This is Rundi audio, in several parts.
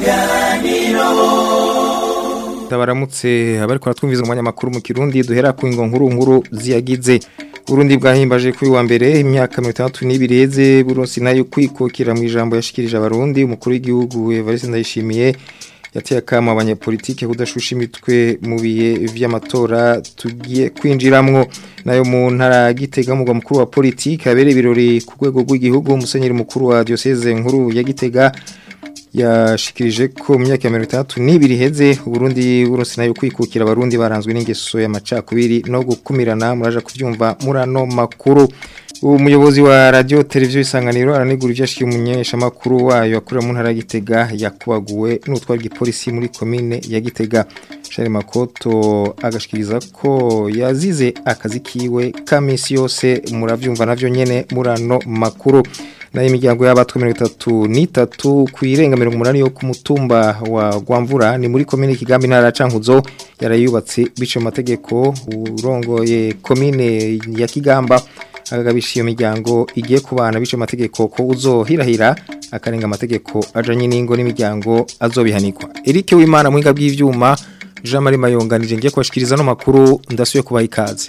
Tabaramutse abariko ratwumviza umwanya makuru mu Kirundi duhera ku ingo nkuru nkuru ziyagize Burundi bwahimbaje kuri wa mbere imyaka 32 yeze Burundi nayo kwikokira mu ijambo yashikirije abarundi umukuru w'igihugu Evariste Ndayishimiye yateye akama abanyapolitike kudashusha imitwe mu bihe vy'amatora tugiye kwinjiramwo nayo mu ntara Gitega mugwa mukuru wa politike abere ibirori ku rwego rw'igihugu umusenyeri mukuru wa diocese nkuru ya Gitega yashikirije ko mu myaka ya mirongo itandatu n'ibiri iheze uburundi buronse nayo kwikukira abarundi baranzwe n'ingeso y'amacakubiri no gukumirana muraja kuvyumva muri ano makuru umuyobozi wa radio televiziyo isanganiro aranegura ivyo yashikiye umunyesha makuru wayo akorera mu ntara ya Gitega yakubaguwe n'utwara igipolisi muri komine ya Gitega Charles Makoto agashikiriza ko yazize akazi kiwe ka misi yose muravyumva navyo nyene muri ano makuru nayo imiryango y'abatwa mirongo itatu n'itatu ku irenga mirongo umunani yo ku mutumba wa Gwamvura ni muri komine Kigambi ntara ya Cankuzo yarayubatse bice mu mategeko urongoye komine ya Kigamba agabisha iyo miryango igiye kubana bice amategeko ko uzohirahira akarenga amategeko ajanye n'ingo n'imiryango azobihanikwa Eric Wimana mwinga bw'ivyuma Jean Marie Mayonganije ngiye kubashikiriza no makuru ndasuye kubaha ikaze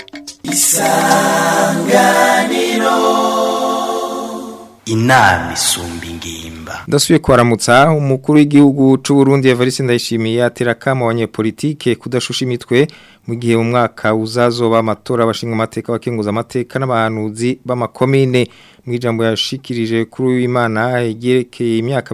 inama isumba ingimba ndasubiye kwaramutsa umukuru w'igihugu c'u Burundi Evariste Ndayishimiye atera kama abanyepolitike kudashusha imitwe mu gihe mu mwaka uzazoba amatora abashinga amateka abakenguza amateka n'abahanuzi b'amakomine mu ijambo yashikirije kuri w'Imana yerekeye imyaka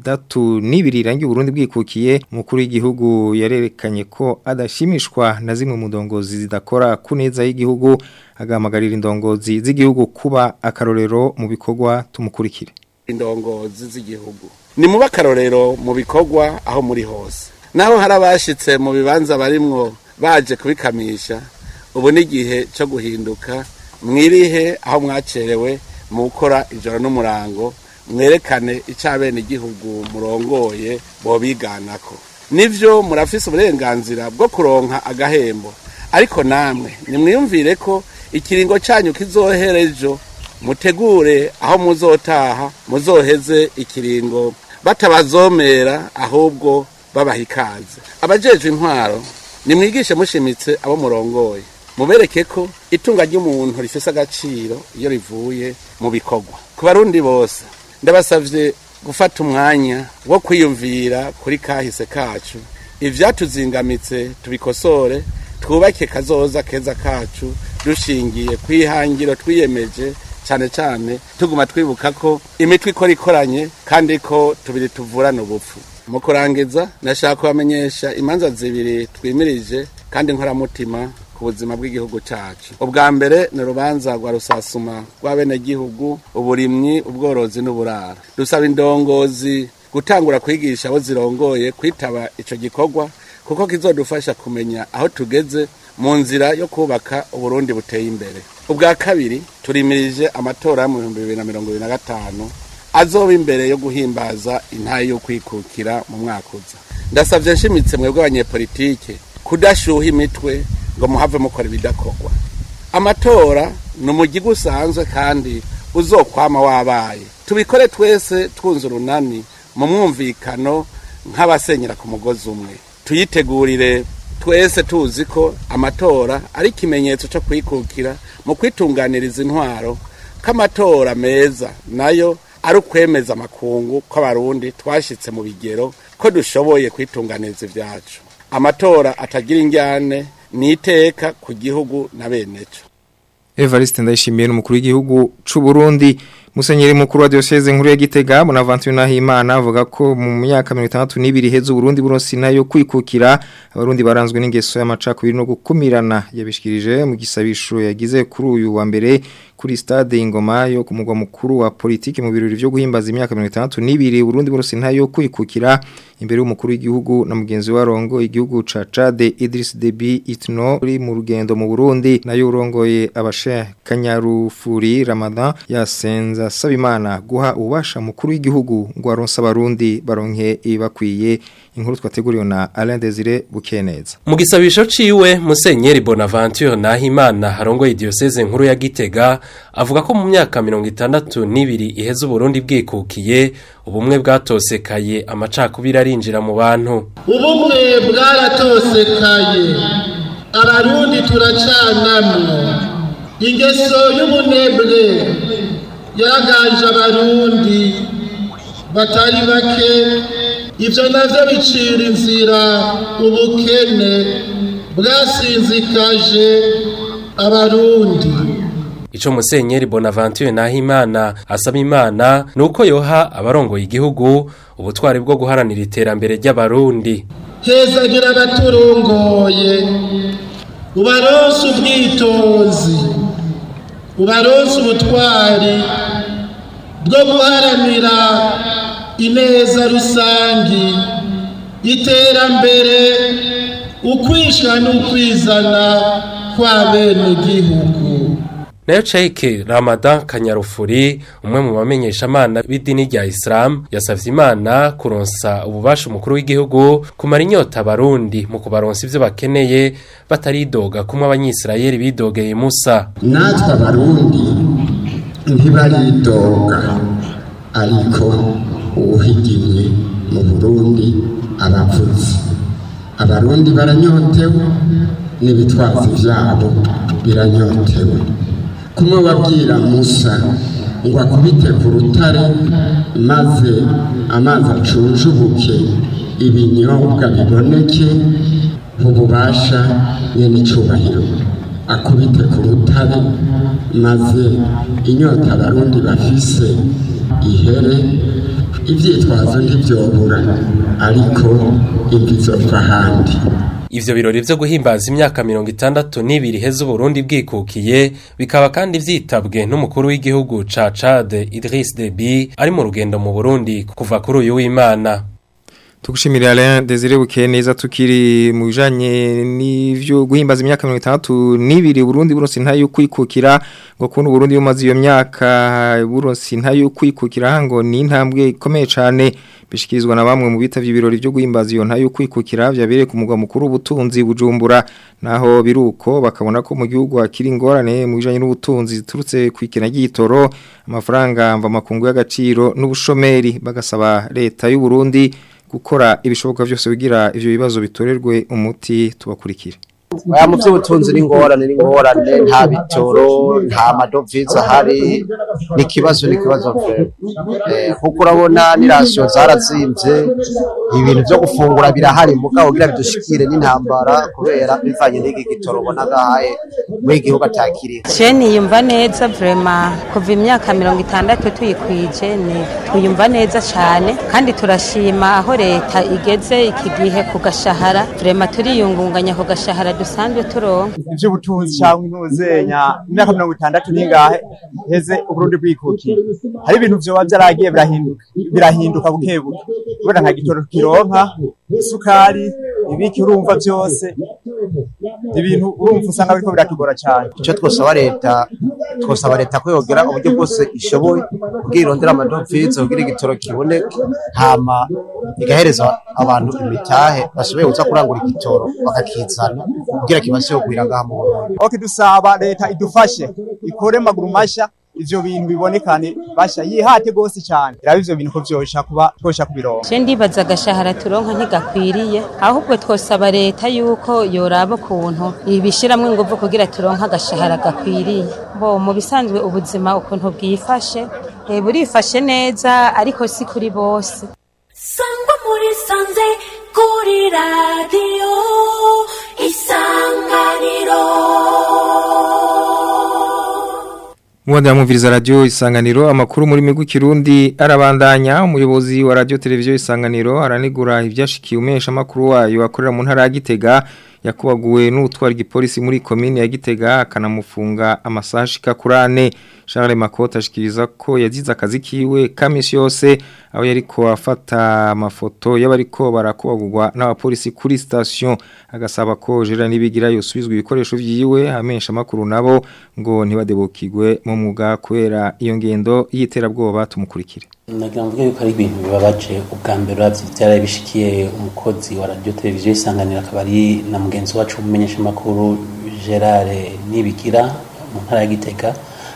32 irangiye Burundi bwikukiye umukuru w'igihugu yarerekanye ko adashimishwa na zimwe mu ndongozi zidakora ku neza y'igihugu agahamagarira indongozi z'igihugu kuba akarorero mu bikorwa tumukurikire indongozi z'igihugu ni muba akarorero mu bikorwa aho muri hose naho hari abashitse mu bibanza barimwo baje kubikamisha ubu ni igihe cyo guhinduka mwirihe aho mwacerewe mu gukora ijoro n'umurango mwerekane icyo bene igihugu murongoye bobiganako nibyo murafise uburenganzira bwo kuronka agahembo ariko namwe nimwiyumvire ko ikiringo cyanyu kizohera ejo mutegure aho muzotaha muzoheze ikiringo batabazomera ahubwo babaha ikaze abajejwe intwaro nimwigishe mushimitse abo murongoye mubereke ko itunga ry'umuntu rifise agaciro iyo rivuye mu bikorwa ku barundi bose ndabasavye gufata umwanya wo kwiyumvira kuri kahise kacu ivyatuzingamitse tubikosore twubake kazoza keza kacu dushingiye kwihangiro twiyemeje cyane cyane tuguma twibuka ko imitwe ikora ikoranye kandi ko tubiri tuvurana ubupfu mu kurangiza nashaka kubamenyesha imanza zibiri twimirije kandi nkoramutima ku buzima bw'igihugu cyacu ubwa mbere ni urubanza rwa rusasuma rw'abenegihugu uburimyi ubworozi n'uburara dusaba indongozi gutangura kwigisha abo zirongoye kwitaba icyo gikorwa kuko kizodufasha kumenya aho tugeze mu nzira yo kubaka uburundi buteye imbere ubwa kabiri turimirije amatora yo mu bihumbi bibiri na mirongo ibiri na gatanu azoba imbere yo guhimbaza intayi yo kwikukira mu mwaka uza ndasabye nshimitse mwebwe abanyepolitike kudashuha imitwe ngo muhave mukora ibidakorwa amatora ni umugiga usanzwe kandi uzokwama wabaye tubikore twese twunze urunani mu mwumvikano nk'abasenyera ku mugozi umwe tuyitegurire twese tuzi ko amatora ari ikimenyetso cyo kwikukira mu kwitunganiriza intwaro k'amatora meza nayo ari ukwemeza amakungu kw'abarundi twashyitse mu bigero ko dushoboye kwitunganiriza ibyacu amatora atagira injyane ni iteka ku gihugu na bene cyo Evariste ndayishimiye n'umukuru w'igihugu c'u Burundi Musenyeri mukuru wa diocese nkuru ya Gitega Bonaventure Nahimana avuga ko mu myaka 62 iheze Burundi buronsi nayo kwikukira abarundi baranzwe n'ingeso y'amacakubiri no gukumirana yabishikirije mu gisabisho yagize kuri uyu wa mbere kuri stade ingoma yo ku mugwa mukuru wa politiki mu birori byo guhimbaza imyaka 62 Burundi buronsi nayo kwikukira imbere y'umukuru w'igihugu na mugenzi wa Rongo igihugu ca Chad Idris Deby Itno uri mu rugendo mu Burundi nayo urongoye abashe Kanyarufuri Ramadan yasenza Sabimana guha ubasha mukuru w'igihugu ngo aronsa abarundi baronke ibakwiye inkuru twateguriwe na Alain Desire Bukeneza mu gisabisho ciwe Musenyeri Bonaventure Nahimana harongoye diocese nkuru ya Gitega avuga ko mu myaka mirongo itandatu n'ibiri iheze uburundi bwikukiye ubumwe bwatosekaye amacakubiri arinjira mu bantu ubumwe bwaratosekaye abarundi turacanamwo ingeso y'ubunebwe yaraganje abarundi batari bake ibyo navyo bicira inzira ubukene bwasinzikaje abarundi Ico musenyeri Bonaventure Nahimana asaba Imana nuko yoha abarongoye igihugu ubutwari bwo guharanira iterambere ry'abarundi. hezagira abaturongoye ubaronse ubwitonzi ubaronse ubutwari bwo guharanira ineza rusangi iterambere ukwisha n'ukwizana kwa bene gihugu Nayo Sheikh Ramadan Kanyarufuri umwe mu bamenyeshamana b'idini rya Islam yasavye Imana kuronsa ububasha umukuru w'igihugu kumara inyota abarundi mu kubaronsa ivyo bakeneye bataridoga kumwe abanyisirayeli bidogeye Musa natwe abarundi ntibaridoga ariko uwuhigiye mu burundi abavuzi abarundi baranyotewe n'ibitwazi byabo biranyotewe kumwe wabwira musa ngo akubite ku rutare maze amazi acunjubuke ibinyobwa biboneke ububasha n'icyubahiro akubite ku rutare maze inyota abarundi bafise ihere ibyitwazo ntibyobura ariko imvi zova ahandi Ivyo birori vyo guhimbaza imyaka mirongo itandatu n'ibiri heza Uburundi bwikukiye bikaba kandi vyitabwe n'umukuru w'igihugu ca Chad Idriss Deby ari mu rugendo mu Burundi kuva kuri uyu w'Imana. Tukushimira Alain Desire Bukeneza tukiri mu bijanye n'ivyo guhimbaza imyaka 62 Burundi buronse ntayo kwikukira ngo kuntu Burundi bumaze iyo myaka buronse ntayo kwikukira ngo ni intambwe ikomeye cyane bishikirizwa na bamwe mu bitavye ibirori byo guhimbaza iyo ntayo kwikukira byabereye ku mugwa mukuru ubutunzi bujumbura naho biruko bakabona ko mu gihugu hakiri ingorane mu bijanye n'ubutunzi ziturutse kwikena ry'itoro amafaranga mva makungu y'agaciro n'ubushomeri bagasaba leta y'u Burundi gukora ibishoboka byose kugira ivyo bibazo bitorerwe umuti tubakurikire mu by'ubutunzi n'ingorane n'ingorane nta bitoro nta madovize ahari ni ikibazo ni ikibazo kuko urabona n'irasiyo zarazimbye ibintu byo gufungura birahari mugabo kugira bidushikire n'intambara kubera bivanye n'iki gitoro ubona gahaye muri iki gihugu atakiriye jeni yumva neza vrema kuva imyaka mirongo itandatu tuyikwije ni tuyumva neza cyane kandi turashima aho leta igeze iki gihe ku gashahara vrema turiyungunganya ku gashahara dusanzwe turonka iby'ubutunzi cyangwa intuzenya imyaka mirongo itandatu n'ingahe heze uburundi bwikukiye hari ibintu vyoba vyaragiye birahinduka birahinduka buke buke kubera nta gitoro kironka isukari ibiki urumva byose ibintu urumva usanga biriko biratugora cyane icyo twosaba leta twosaba leta ko yogera uburyo bwose ishoboye kugira irondera amadovize kugira igitoro kiboneke hama igahereza abantu imitahe bashoboye kuza kurangura igitoro bakakizana kugira kibashe kugwira ngaha mu Burundi ok dusaba leta idufashe ikore maguru masha ivyo bintu bibonekane basha yihate gose cyane raba ivyo bintu ko vyosha kuba twosha kubironka je ndibaza agashahara turonka ntigakwiriye ahubwo twosaba leta yuko yoraba ukuntu ibishiramwo inguvu kugira turonka agashahara gakwiriye bo mu bisanzwe ubuzima ukuntu bwifashe eh, burifashe neza ariko si kuri bose sangwa muri sanze kuri radiyo isanganiro Mwanda mwumviriza radio isanganiro amakuru muri migwi kirundi arabandanya umuyobozi wa radio televiziyo isanganiro aranigura ivyashikiye umesha makuru wayo akorera mu ntara ya Gitega yakubaguwe n'utwara igipolisi muri komine ya Gitega akanamufunga amasaha ashika kurane Charles Makota ashikiriza ko yazize akazi kiwe kamisi yose aho yariko afata amafoto y'abariko barakubagurwa n'abapolisi kuri station agasaba ko Gerard Nibigira yosubizwa ibikoresho vyiwe amesha makuru nabo ngo ntibadebukirwe mu mwuga kubera iyo ngendo y'iterabwoba tumukurikire nagira mvuge yuko ari ibintu bibabaje ubwa mbere uravye vyaraye bishikiye umukozi wa radio televiziyo isanganira akaba ari na mugenzi wacu w'umumenyeshamakuru Gerard Nibigira mu ntara ya Gitega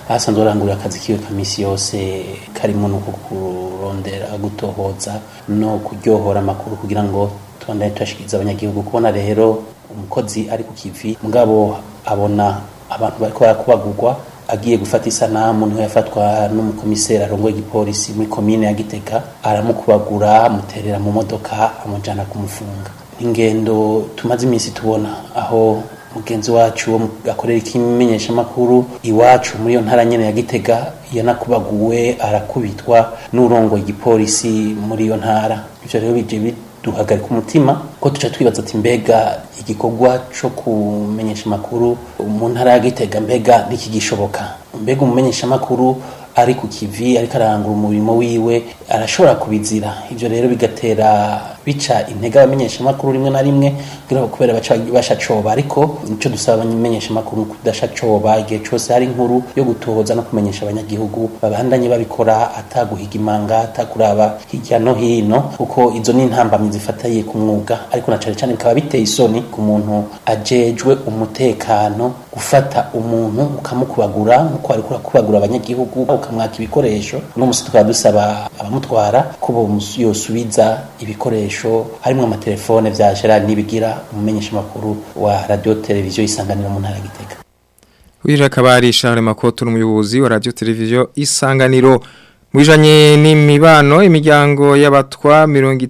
ahasanzwe arangurira akazi kiwe ka misi yose karimo no kurondera gutohoza no kuryohora amakuru kugira ngo tubandanye tuyashikiriza abanyagihugu kubona rero umukozi ari ku kivi mugabo abona abantu bariko barakubagurwa agiye gufata isanamu niho yafatwa n'umukomiseri arongoye igipolisi muri komine ya Gitega aramukubagura amuterera mu modoka amujana kumufunga ingendo tumaze iminsi tubona aho mugenzi wacu wo akorera ikimenyeshamakuru iwacu muri iyo ntara nyene ya Gitega yanakubaguwe arakubitwa n'urongoye igipolisi muri iyo ntara ivyo rero bije biduhagarika umutima ko tuca twibaza ati mbega igikorwa co kumenyesha amakuru mu ntara ya Gitega mbega ntikigishoboka mbega umumenyesha amakuru ari ku kivi ariko arangura umurimo wiwe arashobora kubizira ivyo rero bigatera bica intege abamenyesha amakuru rimwe na rimwe kugira kubera baca bashacoba ariko nico dusaba abamenyesha amakuru kudashacoba igihe cose hari inkuru yo gutohoza no kumenyesha abanyagihugu babandanye babikora ataguhiga imanga atakuraba hirya no hino kuko izo ni intambamyi zifataye ku mwuga ariko na cane cane bikaba biteye isoni ku muntu ajejwe umutekano gufata umuntu ukamukubagura nkuko ariko urakubagura abanyagihugu ukamwaka ibikoresho uno musi tukaba dusaba abamutwara ko yosubiza ibikoresho harimwo amatelefone vya Gerard Nibigira umumenyesha makuru wa radio televiziyo isanganiro mu ntara Gitega Wira kabari Charles Makoto n'umuyobozi wa radio televiziyo isanganiro Mwijanye n'imibano imiryango y'abatwa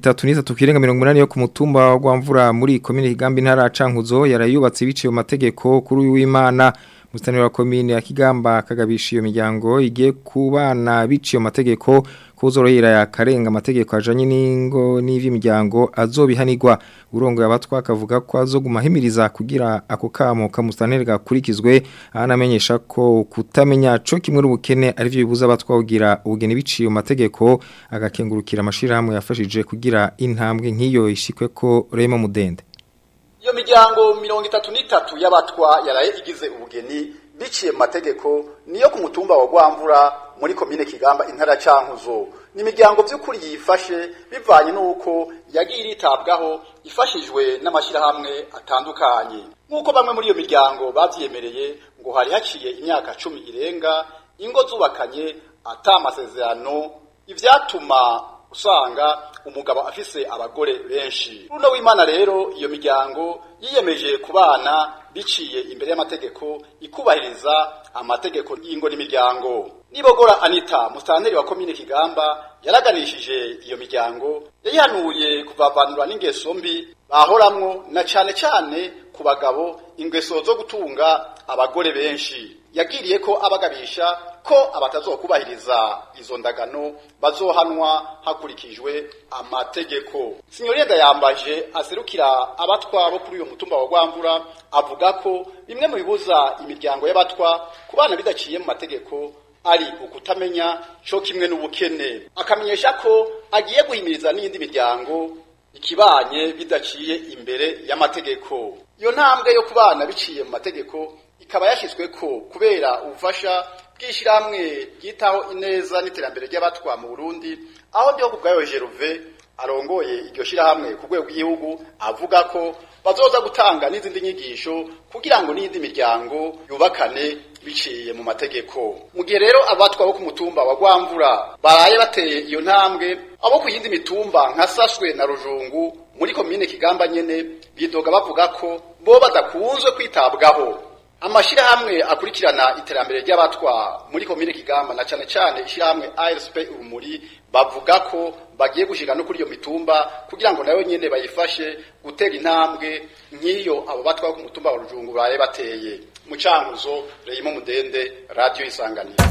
33 kirenga 180 yo ku mutumba wa Gwamvura muri komine Kigambi ntara Cankuzo yarayubatse biciye mu mategeko kuri uyu w'Imana Mustanira wa komine ya Kigamba kagabisha iyo miryango igiye kubana biciye mu mategeko kuzorohera yakarenga amategeko ajanye n'ingo n'ivy'imiryango azobihanirwa urongo yabatwa akavuga ko azogumahimiriza kugira ako kamo kamustanire gakurikizwe anamenyesha ko kutamenya co kimwe n'ubukene ari byo bibuza abatwa kugira ubugeni biciye mu mategeko agakengurukira amashirahamwe yafashije kugira intambwe nk'iyo ishikwe ko Remo Mudende iyo miryango mirongo itatu n'itatu y'abatwa yaraye igize ubugeni biciye mu mategeko niyo ku mutumba wa Gwamvura muri komine Kigamba intara cankuzo ni imiryango by'ukuri yifashe bivanye n'uko yagiye iritabwaho ifashijwe n'amashyirahamwe atandukanye nk'uko bamwe muri iyo miryango babyemereye ngo hari haciye imyaka cumi irenga ingo zubakanye atamasezerano ivyatuma usanga umugabo afise abagore benshi runo w'imana rero iyo miryango yiyemeje kubana biciye imbere y'amategeko ikubahiriza amategeko y'ingo n'imiryango nibogora anita musitanteri wa komine kigamba yaraganishije iyo miryango yayihanuye kuvavanura n'ingeso mbi bahoramwo na cane cane ku bagabo ingeso zo gutunga abagore benshi yagiriye ko abagabisha ko abatazokubahiriza izo ndagano bazohanwa hakurikijwe amategeko sinyorenda yambaje aserukira abatwa bo kuri uyo mutumba wa Gwamvura avuga ko bimwe mu bibuza imiryango y'abatwa kubana bidaciye mu mategeko ari ukutamenya co kimwe n'ubukene akamenyesha ko agiye guhimiriza n'iyindi miryango ikibanye bidaciye imbere y'amategeko iyo ntambwe yo kubana biciye mu mategeko ikaba yashyizwe ko kubera ubufasha bw'ishyirahamwe ryitaho ineza n'iterambere ry'abatwa mu Burundi aho ndiho kubwayo Jeruve arongoye iryo shyirahamwe ku rwego rw'igihugu avuga ko bazoza gutanga n'izindi nyigisho kugira ngo n'iyindi miryango yubakane biciye mu mategeko mu gihe rero abatwa bo ku mutumba wa Gwamvura baraye bateye iyo ntambwe abo ku yindi mitumba nka Saswe na Rujungu muri komine Kigamba nyene bidoga bavuga ko bo badakunzwe kwitabwaho amashirahamwe akurikirana iterambere ry'abatwa muri komine Kigamba na cane cane ishirahamwe ASP urumuri bavuga ko bagiye gushika no kuri iyo mitumba kugira ngo nayo nyene bayifashe gutera intambwe nk'iyo abo batwa ku mutumba wa Rujungu baye bateye mu cankuzo Reyimo Mudende radio isanganiro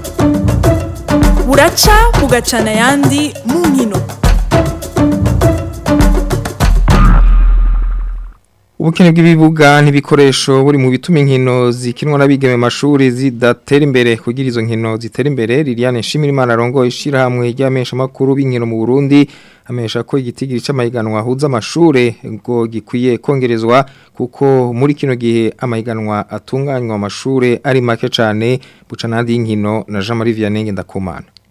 buraca bugacana yandi mu nkino Ubukene bw'ibibuga n'ibikoresho buri mu bituma inkino zikinwa n'abigeme mashuri zidatera imbere kugira izo nkino zitera imbere Liliane Nshimirimana arongo ishira hamwe ry'amesha makuru b'inkino mu Burundi amesha ko igitigiri c'amahiganwa ahuza amashure ngo gikwiye kongerezwa kuko muri kino gihe amahiganwa atunganywa amashure ari make cane buca nandi y'inkino na Jean Marie Vianney Ndakumana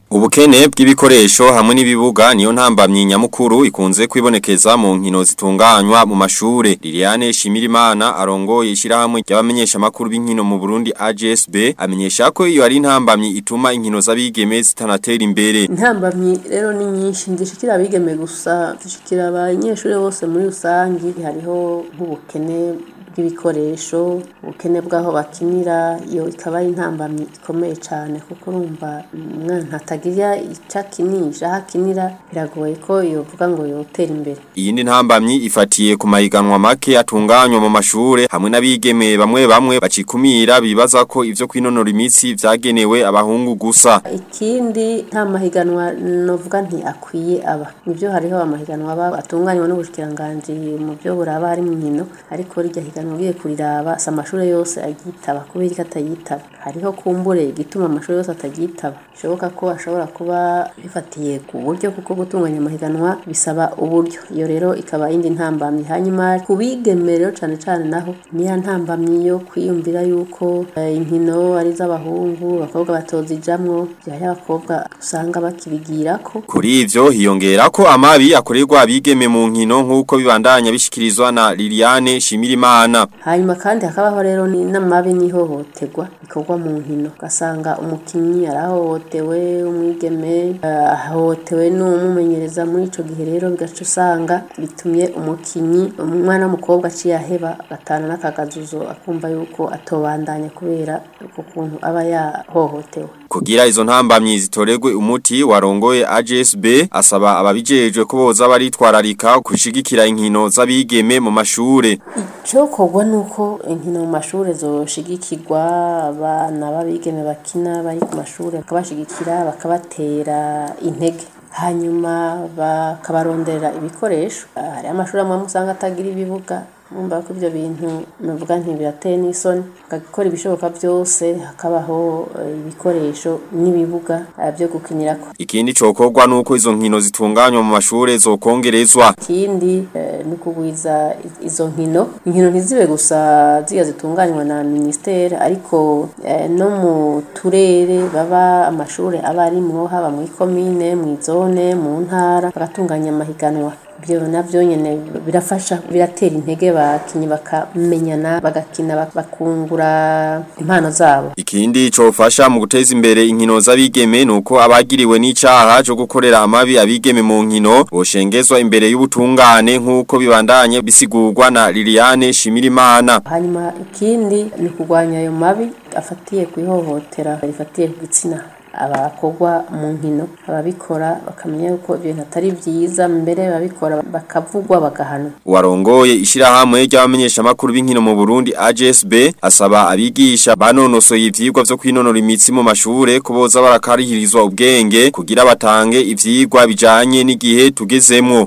Ubukene bw'ibikoresho hamwe n'ibibuga niyo ntambamye nyamukuru ikunze kwibonekeza mu nkino zitunganywa mu mashure. Liliane Shimirimana arongoye ishirahamwe ry'abamenyesha makuru b'inkino mu Burundi AGSB amenyesha ko iyo ari intambamye ituma inkino z'abigeme zitanatera imbere. intambamyi rero ni nyinshi ndishikira abigeme gusa zishikira abanyeshuri bose muri rusange hariho nk'ubukene bw'ibikoresho ubukene bw'aho bakinira iyo ikaba ari intambamyi ikomeye cyane kuko urumva umwana atagira icyo akinisha aho akinira biragoye ko yovuga ngo yotera imbere Iyindi ntambamyi ifatiye ku mahiganwa make atunganywa mu mashure hamwe n'abigeme bamwe bamwe bacikumira bibaza ko ivyo kwinonora imitsi vyagenewe abahungu gusa. ikindi nta mahiganwa novuga nti akwiye aba nibyo hariho amahiganwa aba atunganywa n'ubushikiranganji mu byo buraba hari mu nkino ariko rirya higanwa ugiye kuriraba si amashuri yose agitaba kubera ko atayitaba hariho kumbure igituma amashuri yose atagitaba bishoboka ko ashobora kuba bifatiye ku buryo kuko gutunganya amahiganwa bisaba uburyo iyo rero ikaba indi ntambamyi hanyuma ku bigeme rero cane cane naho niya ntambamyi yo kwiyumvira yuko eh, inkino ari iz'abahungu abakobwa batozijamwo vyari abakobwa usanga bakibigirako Kuri ivyo hiyongera ko amabi akorerwa abigeme mu nkino nk'uko bibandanya bishikirizwa na Liliane Shimirimana. hanyuma kandi hakabaho rero ni- n'amabi n'ihohoterwa bikorwa mu nkino ugasanga umukinnyi arahohotewe umwigeme eh, ahohotewe n'umumenyereza muri ico gihe rero bigaca usanga bitumye umukinnyi umwana w'umukobwa aciye aheba agatana n'akagazuzo akumva yuko atobandanya kubera uko kuntu aba yahohotewe Kugira izo ntambamyi zitoregwe umuti warongoye AGSB asaba ababijejwe ko boza baritwararika kushigikira inkino z'abigeme mu mashure. Icokorwa nuko inkino mu mashure zoshigikirwa abana b'abigeme bakina bari ku mashure bakabashigikira bakabatera intege hanyuma bakabarondera ibikoresho hari amashuri amwe usanga atagira ibibuga numva ko ibyo bintu navuga nti birateye n'isoni bagakora ibishoboka byose hakabaho eh, ibikoresho n'ibibuga eh, byo gukinirako Ikindi cokorwa nuko izo nkino zitunganywa mu mashure zokongerezwa. ikindi eh, ni ukugwiza i- izo nkino inkino ntizibe gusa ziga zitunganywa na ministere ariko eh, no mu turere baba amashuri aba arimwo haba muri komine mu zone mu ntara bagatunganya amahiganwa ibyo navyo nyene birafasha biratera intege bakinyi bakamenyana bagakina bak- bakungura impano zabo Ikindi cofasha mu guteza imbere inkino z'abigeme nuko abagiriwe n'icaha cyo gukorera amabi abigeme mu nkino boshengezwa imbere y'ubutungane nk'uko bibandanye bisigurwa na Liliane Shimirimana. hanyuma ikindi ni kurwanya ayo mabi afatiye ku ihohotera rifatiye ku gitsina abakorwa mu nkino ababikora bakamenya yuko ibyo bintu atari byiza mbere ababikora bakavugwa bagahanwa Warongoye ishirahamwe ry'abamenyesha makuru b'inkino mu Burundi AGSB asaba abigisha banonosoye ivyigwa vyo kwinonora imitsi mu mashure kuboza barakarihirizwa ubwenge kugira batange ivyigwa bijanye n'igihe tugezemwo.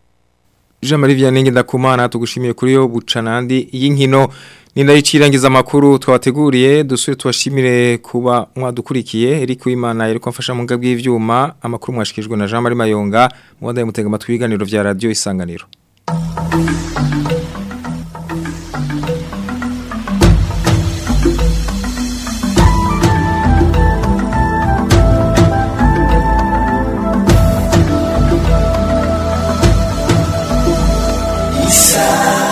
Jean Marie Vianney ndakumana tugushimiye kuri yo bucanandi y'inkino nindayicirangiza makuru twabateguriye dusure tubashimire kuba mwadukurikiye Eric Wimana yeriko mfasha mu ngabwi y'ivyuma amakuru mwashikijwe na Jean Marie Mayonga mwanda mutega amatwi ibiganiro vya radio isanganiro Isa